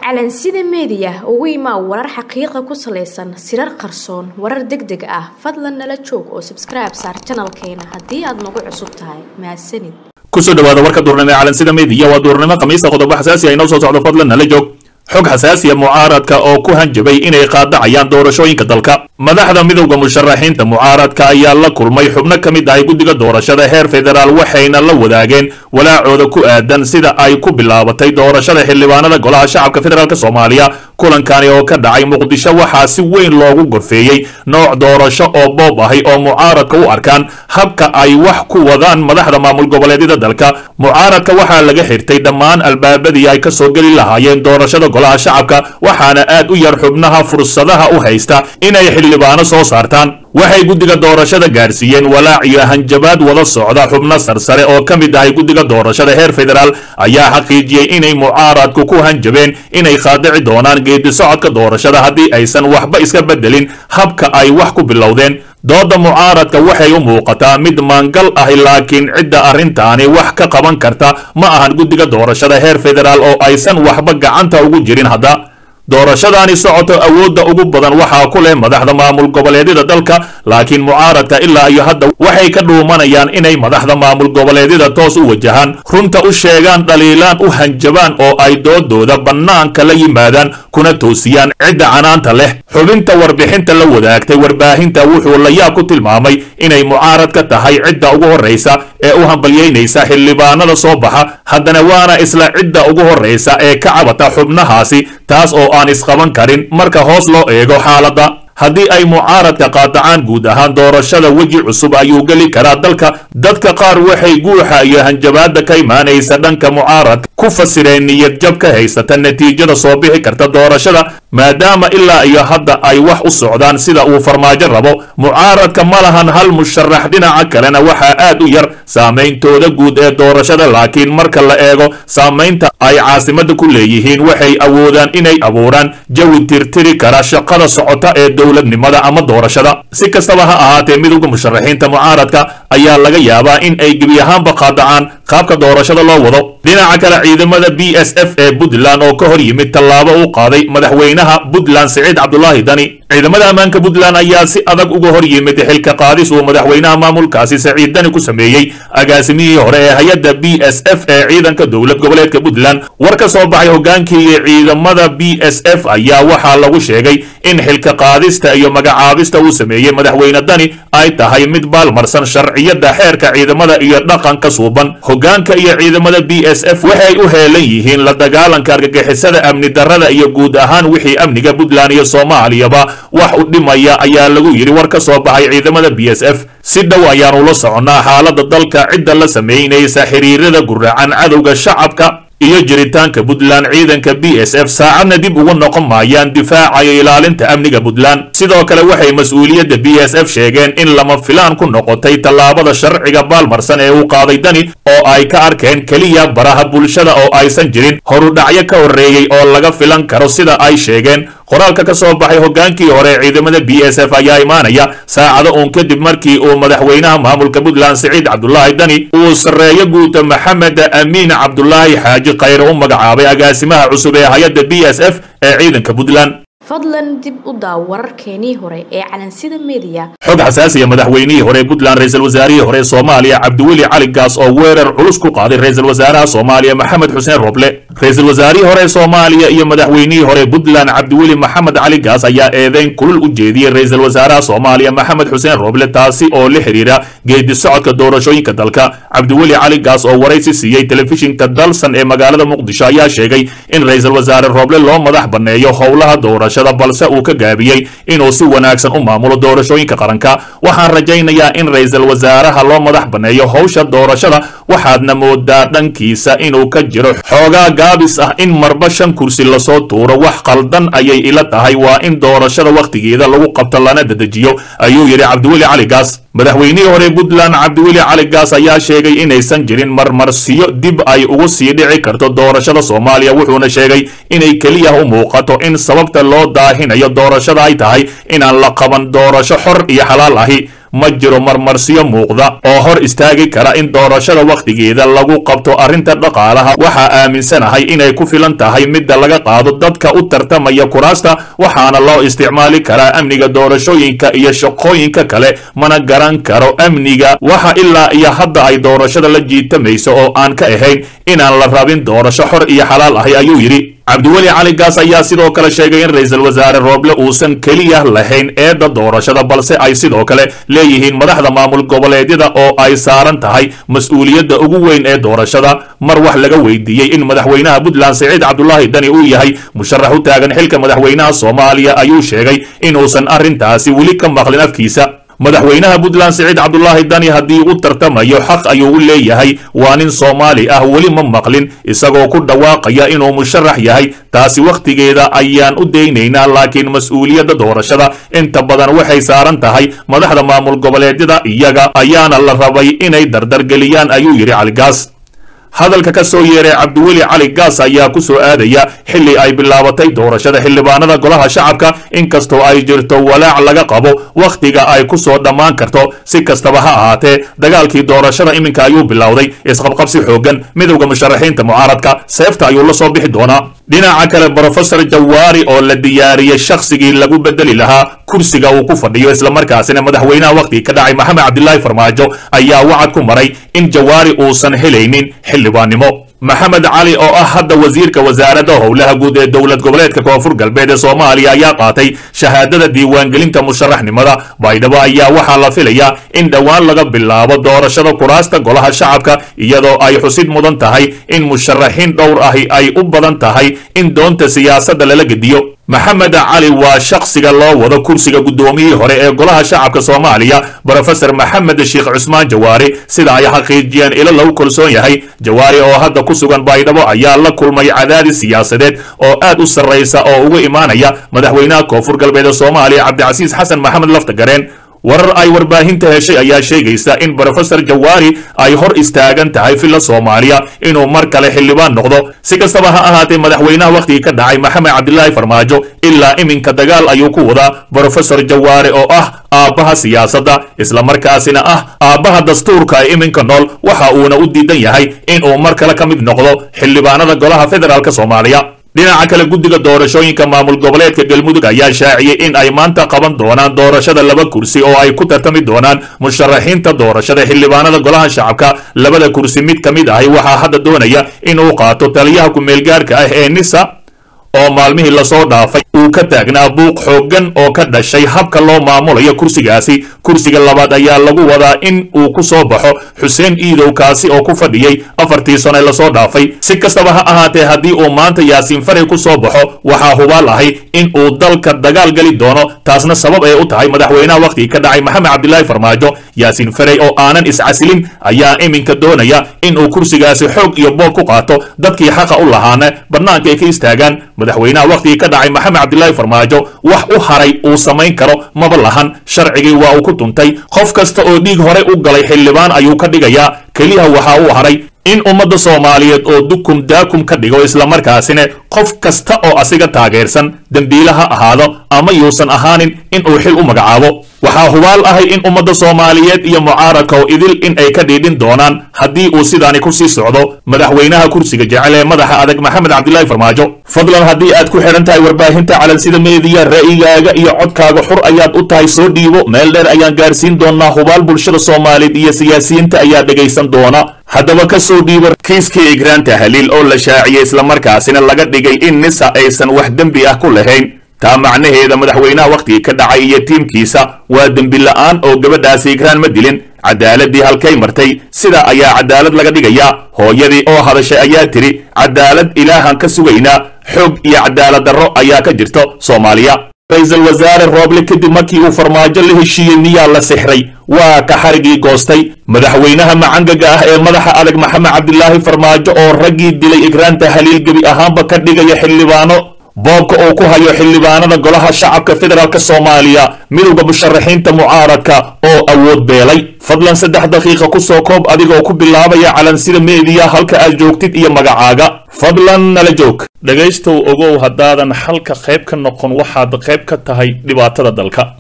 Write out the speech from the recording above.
calansida meediya ugu imaa warar xaqiiqa ku salaysan sirar qarsoon warar deg deg ah fadlan nala joog oo sabskribe saar janalkeena haddii aad nagu cusub tahay mahadsanid kusoo dhawaada warka duurnimo ee calansida meediya waa duurnimo khamiista qodobo xasaasi ah inoo soo socdo fadlan nala joog xog xasaasiya mucaaradka oo ku hanjabay inay qaadacayaan doorashooyinka dalka madaxda midowda musharaxiinta mucaaradka ayaa la kulmay xubno ka mid ahay guddiga doorashada heer federaal waxayna la wadaageen walaacooda ku aadan sida ay ku bilaabatay doorashada xildhibaanada golaha shacabka federaalk soomaaliya kulankani oo ka dhacay muqdisho waxaa si weyn loogu gorfeeyey nooc doorasho oo boob ahi oo mucaaradka u arkaan habka ay wax ku wadaan madaxda maamul goboleedyada dalka mucaaradka waxaa laga xirtay dhammaan albaabadii ay ka soo geli lahaayeen doorashada golaha shacabka waxaana aad u yar xubnaha fursadaha u haysta inay xildhibaano soo saartaan waxay guddiga doorashada gaarsiiyeen walaac iyo hanjabaad wada socda xubno sarsare oo ka mid ahay guddiga doorashada heer federaal ayaa xaqiijiyey inay mucaaradku ku hanjabeen inay khaadici doonaan geedi socodka doorashada haddii aysan waxba iska beddelin habka ay wax ku bilowdeen dooda mucaaradka waxay u muuqataa mid maangal ahi laakiin cidda arrintaani wax ka qaban karta ma ahan guddiga doorashada heer federaal oo aysan waxba gacanta ugu jirin hadda doorashadaani socoto awoodda ugu badan waxaa ku leh madaxda maamul goboleedyada dalka laakiin mucaaradka ilaa iyo hadda waxay ka dhuumanayaan inay madaxda maamul goboleedyada toos u wajahaan runta u sheegaan dhaliilaan u hanjabaan oo ay doodooda bannaanka la yimaadaan kuna toosiyaan cidda canaanta leh xubinta warbixinta la wadaagtay warbaahinta wuxuu layaab ku tilmaamay inay mucaarad ka tahay cidda ugu horraysa ee u hambalyaynaysa xildhibaanada soo baxa haddana waana isla cidda ugu horraysa ee ka cabata xubnahaasi taas oo aan isqaban karin marka hoos loo eego xaaladda haddii ay mucaaradka qaadacaan guud ahaan doorashada weji cusub ayuu geli karaa dalka dadka qaar waxay guuxa iyo hanjabaadda ka imaanaysa dhanka mucaaradka ku fasireen niyad jab ka haysata natiijada soo bixi karta doorashada maadaama ilaa iyo hadda ay wax u socdaan sida uu farmaajo rabo mucaaradka ma lahan hal musharax dhinaca kalena waxaa aad u yar saameyntooda guud ee doorashada laakiin marka la eego saamaynta ay caasimadda ku leeyihiin waxay awoodaan inay abuuraan jawi tirtiri kara shaqada socota ee dowladnimada ama doorashada si kastaba ha ahaatee midowda musharaxiinta mucaaradka ayaa laga yaabaa in ay gebi ahaanba qaadacaan qaabka doorashada loo wado dhinaca kale ciidamada b s f ee puntland oo ka hor yimid tallaabo u qaaday madaxweynaha puntland siciid cabdulaahi dani ciidamada ammaanka puntland ayaa si adag uga hor yimid xilka qaadis uu madaxweynaha maamulkaasi saciid dani ku sameeyey agaasimihii hore ee hay-adda b s f ee ciidanka dowlad goboleedka puntland war ka soo baxay hogaankii ciidamada b s f ayaa waxaa lagu sheegay in xilka qaadista iyo magacaabista uu sameeyey madaxweyne dani ay tahay mid baalmarsan sharciyada xeerka ciidamada iyo dhaqanka suuban hogaanka iyo ciidamada b s f waxay u heelan yihiin la dagaalanka argagixisada amni darrada iyo guud ahaan wixii amniga puntland iyo soomaaliyaba wax u dhimaya ayaa lagu yidhi war ka soo baxay ciidamada b s f si dhow ayaanu la soconnaa xaaladda dalka cidda la samaynaysa xiriirada guracan cadowga shacabka iyo jiritaanka puntland ciidanka b s f saacadna dib ugu noqon maayaan difaaca iyo ilaalinta amniga puntland sidoo kale waxay mas-uuliyadda b s f sheegeen in lama filaan ku noqotay tallaabada sharciga baalmarsan ee uu qaaday dani oo ay ka arkeen keliya baraha bulshada oo aysan jirin horudhacyo ka horreeyey oo laga filan karo sida ay sheegeen qoraalka ka soo baxay hogaankii hore ee ciidamada b s f ayaa imaanaya saacado uun kadib markii uu madaxweynaha maamulka puntland siciid cabdulaahi dani uu sarreeyo guuta maxamed amiin cabdulaahi xaaji khayre u magacaabay agaasimaha cusub ee hay-adda b s f ee ciidanka puntland fadlan dib u daaw wararkeenii hore ee calansida meediya xog xasaasiya madaxweynihii hore puntland ra-iisul wasaarihii hore soomaaliya cabdiweli cali gaas oo weerar culus ku qaaday ra-iisul wasaaraha soomaaliya maxamed xuseen roble ra-iisul wasaarihii hore soomaaliya iyo madaxweynihii hore puntland cabdiweli maxamed cali gaas ayaa eedeyn kulul u jeediyey ra-iisul wasaaraha soomaaliya maxamed xuseen roble taasi oo la xidhiira geedi socodka doorashooyinka dalka cabdiweli cali gaas oo waraysi siiyey telefishinka dalsan ee magaalada muqdisho ayaa sheegay in ra-iisul wasaare roble loo madax banneeyo howlaha doorasho balse uu ka gaabiyey inuu si wanaagsan u maamulo doorashooyinka qaranka waxaan rajaynayaa in ra-iisul wasaaraha loo madax banneeyo howsha doorashada waxaadna moodaa dhankiisa inuu ka jiro xoogaa gaabis ah in marba shan kursi lasoo tuuro wax qaldan ayay ila tahay waa in doorashada wakhtigeeda lagu qabto lana dedejiyo ayuu yidhi cabdiweli cali gaas madaxweynihii hore puntland cabdiweli cali gaas ayaa sheegay inaysan jirin marmarsiyo dib ay ugu sii dhici karto doorashada soomaaliya wuxuuna sheegay inay keliya u muuqato in sababta loo daahinayo doorashada ay tahay inaan la qaban doorasho xor iyo xalaal ahi ma jiro marmarsiyo muuqda oo hor istaagi kara in doorashada wakhtigeeda lagu qabto arrinta dhaqaalaha waxaa aaminsanahay inay ku filan tahay midda laga qaado dadka u tartamaya kuraasta waxaana loo isticmaali karaa amniga doorashooyinka iyo shaqooyinka kale mana garan karo amniga waxa ilaa iyo hadda ay doorashada la jiitamayso oo aan ka ahayn inaan la rabin doorasho xor iyo xalaal ahi ayuu yidhi cabdiweli cali gaas ayaa sidoo kale sheegay in ra-iisul wasaare rooble uusan keliya lahayn eedda doorashada balse ay sidoo kale leeyihiin madaxda maamul goboleedyada oo ay saaran tahay mas-uuliyadda ugu weyn ee doorashada mar wax laga weydiiyey in madaxweynaha puntland siciid cabdulaahi dani uu yahay musharax u taagan xilka madaxweynaha soomaaliya ayuu sheegay inuusan arrintaasi weli ka maqlin afkiisa madaxweynaha puntland siciid cabdulaahi dani haddii u tartamayo xaq ayuu u leeyahay waa nin soomaali ah weli ma maqlin isagoo ku dhawaaqaya inuu musharax yahay taasi wakhtigeeda ayaan u daynaynaa laakiin mas-uuliyadda doorashada inta badan waxay saaran tahay madaxda maamul goboleedyada iyaga ayaana la rabay inay dardargeliyaan ayuu yidhi caligaas hadalka ka soo yeeray cabdiweli cali gaas ayaa ku soo aadaya xilli ay bilaabatay doorashada xildhibaanada golaha shacabka inkastoo ay jirto walaac laga qabo wakhtiga ay ku soo dhammaan karto si kastaba ha ahaatee dagaalkii doorashada iminka ayuu bilowday isqabqabsi xooggan midowda musharaxiinta mucaaradka seefta ayuu la soo bixi doonaa dhinaca kale brofesor jawaari oo la diyaariyey shakhsigii lagu bedeli lahaa kursiga uu ku fadhiyo islamarkaasina madaxweynaha wakhtigii ka dhacay maxamed cabdilaahi farmaajo ayaa wacad ku maray in jawaari uusan helaynin xildhibaannimo maxamed cali oo ah hadda wasiirka wasaaradda howlaha guud ee dowlad goboleedka koonfur galbeed ee soomaaliya ayaa qaatay shahaadada diiwaangelinta musharaxnimada baydhabo ayaa waxaa la filayaa in dhowaan laga bilaabo doorashada kuraasta golaha shacabka iyadoo ay xusid mudan tahay in musharaxiin dhowr ahi ay u badan tahay in doonta siyaasadda lala gediyo maxamed cali waa shakhsiga loo wado kursiga guddoomiyihii hore ee golaha shacabka soomaaliya brofesor maxamed sheekh cusmaan jawaari sida ay xaqiijiyeen ilo lagu kalsoon yahay jawaari oo hadda ku sugan baydhabo ayaa la kulmay cadaadis siyaasadeed oo aad u sarraysa oo uga imaanaya madaxweynaha koonfur galbeed ee soomaaliya cabdicasiis xasan maxamed laftagareen warar ay warbaahinta heshay ayaa sheegaysa in brofesor jawaari ay hor istaagan tahay villa soomaaliya inuu mar kale xildhibaan noqdo si kastaba ha ahaatee madaxweynaha wakhtigii ka dhacay maxamed cabdilaahi farmaajo ilaa iminka dagaal ayuu ku wadaa brofesor jawaari oo ah aabbaha siyaasadda islamarkaasina ah aabbaha dastuurka ee iminka nool waxa uuna u diidan yahay inuu mar kale ka mid noqdo xildhibaanada golaha federaalk soomaaliya dhinaca kale guddiga doorashooyinka maamul goboleedka galmudug ayaa shaaciyey in ay maanta qaban doonaan doorashada laba kursi oo ay ku tartami doonaan musharaxiinta doorashada xildhibaanada golaha shacabka labada kursi mid ka mid ahi waxaa hadda doonaya inuu qaato taliyaha ku-meelgaarka ah ee nisa oo maalmihii lasoo dhaafay uu ka taagnaa buuq xooggan oo ka dhashay habka loo maamulayo kursigaasi kursiga labaad ayaa lagu wadaa in uu ku soo baxo xuseen iidow kaasi oo ku fadhiyey afartii sano lasoo dhaafay si kastaba ha ahaatee haddii uu maanta yaasiin faray ku soo baxo waxaa hubaal ahay in uu dalka dagaal geli doono taasna sabab ay u tahay madaxweynaha wakhtigii ka dhacay maxamed cabdilaahi farmaajo yaasiin farey oo aanan iscasilin ayaa iminka doonaya in uu kursigaasi xoog iyo boob ku qaato dadkii xaqa u lahaana bannaanka ay ka istaagaan madaxweynaha wakhtigii ka dhacay maxamed cabdilaahi farmaajo wax u haray uu samayn karo maba lahan sharcigii waa uu ku tuntay qof kasta oo dhiig horey u galay xildhibaan ayuu ka dhigayaa keliya waxaa uu haray in ummadda soomaaliyeed oo dukum daakum ka dhigo islamarkaasina qof kasta oo asiga taageersan dembiile ha ahaado ama yuusan ahaanin in uu xil u magacaabo waxaa hubaal ahay in ummadda soomaaliyeed iyo mucaaradka oo idil in ay ka dhiidhin doonaan haddii uu sidaani ku sii socdo madaxweynaha kursiga jecel ee madaxa adag maxamed cabdilaahi farmaajo fadlan haddii aad ku xidhan tahay warbaahinta calansida meediya ra'yigaaga iyo codkaaga xur ayaad u tahay soo dhiibo meel dheer ayaan gaarsiin doonaa hubaal bulshada soomaaliyeed iyo siyaasiyiinta ayaa dhegaysan doona haddaba ka soo dhiibo kiiskii igraanta haliil oo la shaaciyey islamarkaasina laga dhigay in nisa aysan wax dembi ah ku lahayn taa macnaheeda madaxweynaha wakhtigii ka dhacay iyo tiimkiisa waa dembi la'aan oo gabadhaasi igraan ma dilin cadaaladii halkay martay sidaa ayaa cadaalad laga dhigayaa hooyadii oo hadashay ayaa tidhi cadaalad ilaahan ka sugaynaa xoog iyo cadaalad darro ayaa ka jirto soomaaliya ra-iisul wasaare rooble kadib markii uu farmaajo la heshiiyey miyaa la sixray waa ka xarigii goostay madaxweynaha macangaga ah ee madaxa adag maxamed cabdilaahi farmaajo oo raggii dilay igraanta haliil gebi ahaanba ka dhigaya xildhibaano boobka uu ku hayo xildhibaanada golaha shacabka federaalk soomaaliya midowda musharaxiinta mucaaradka oo awood beelay fadlan saddex daqiiqa ku soo koob adigoo ku bilaabaya calansida meediya halka aad joogtid iyo magacaaga fadlan nala joog dhegaystow ogow haddaadan xalka qayb ka noqon waxaad qayb ka tahay dhibaatada dalka